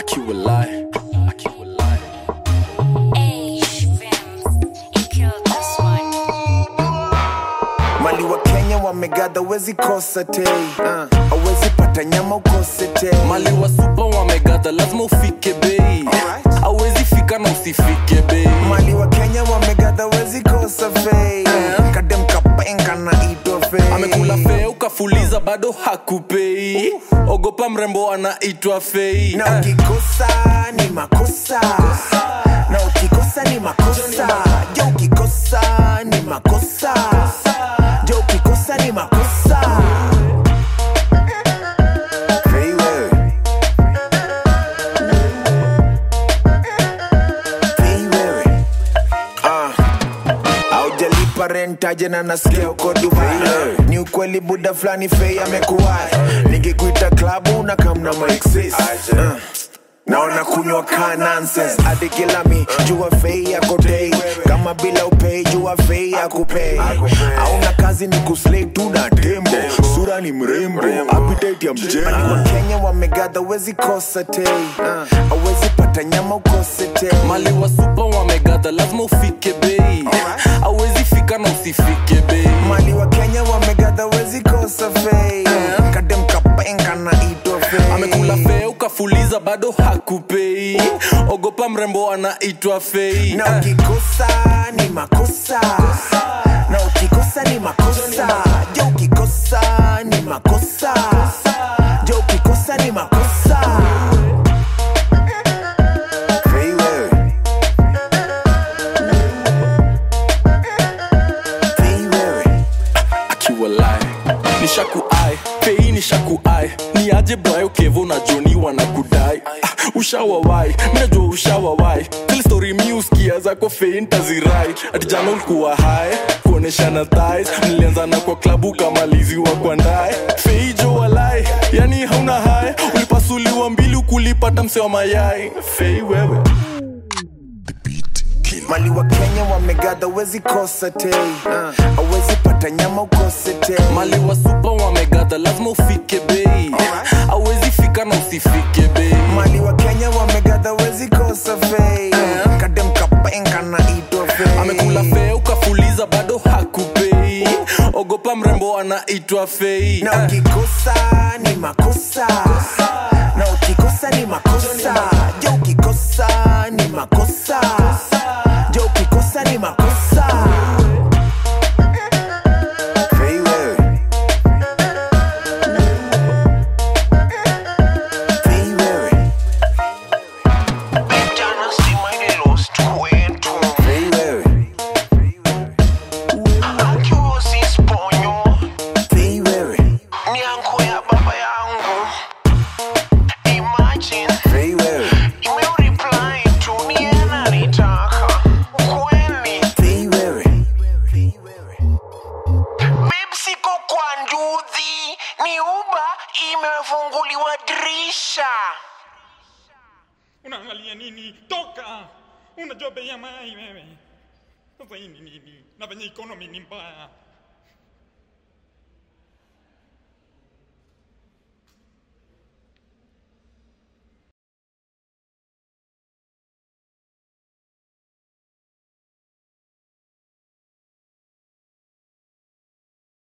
akiwalai akiwalai mali wa kenya wamegadha wezi kosa tei uh, awezi pata nyama ukose tei mali wa supa wamegadha lazima ufike bei Alright. awezi fika na usifike bei mali wa kenya wamegadha wezi kosa fei kadem kapenga na ito fei amekula fee ukafuliza bado hakupei ogopa mrembo anaitwa fei na Eh. ukikosa ni makosa na ukikosa ni makosa je ukikosa ni makosa je ukikosa ni makosa Fei wewe. Fei wewe. Ah. aujalipa rentaje na nasikia uko dubai ni ukweli buda fulani fei amekuwai nikikuita klabu na kamna maexis uh. naona kunywa ka nonsense hadi kila mi jua fei yako dei kama bila upei jua fei yakupei auna kazi ni kuslay tu na tembo sura ni mrembo appetite ya mjengo wa kenya wamegadha wezi kosa tei uh. awezi pata nyama ukose tei mali wa supa wamegadha lazima ufike bei Alright. awezi fika na usifike bei mali wa kenya wamegadha wezi kosa fei kadem kapenga na ito fei amekula fee ukafuliza bado hakupei ogopa mrembo anaitwa fei na Eh. ukikosa ni makosa na ukikosa ni makosa je ukikosa ni makosa je ukikosa ni makosa Fei wewe. Fei wewe. akiwalai nishakuai pei nishakuai ni aje brayo kevo na joni wanakudai ah, ushawawai minajua ushawawai zile stori mi uskia zako fei ntazirai ati jana ulikuwa hai kuoneshana thais mlianzana kwa klabu kamaliziwa kwa ndae fei jo walai yani hauna hai ulipasuliwa mbili ukulipata mse wa mayai fei wewe mali wa kenya wamegadha wezi kosa tei uh, awezi pata nyama ukose tei mali wa supa wamegadha lazima ufike bei awezi fika na usifike bei mali wa kenya wamegadha wezi kosa fei kadem kapenga na ito fei amekula fee ukafuliza bado hakupei ogopa mrembo anaitwa fei na Eh. ukikosa ni makosa na ukikosa ni makosa je ukikosa ni makosa je ukikosa ni makosa Fei wewe. Fei wewe. Jana stima ililost kwetu Fei wewe. akiwa sisponyo Fei wewe. ni anko ya baba yangu imagine Fei wewe. imeureply tu ni ananitaka kweli Fei wewe. Babe, siko kwa nduthi ni uba imefunguliwa dirisha unaangalia nini toka unajua bei ya mayai wewe sasa hii ni nini na venye economy ni mbaya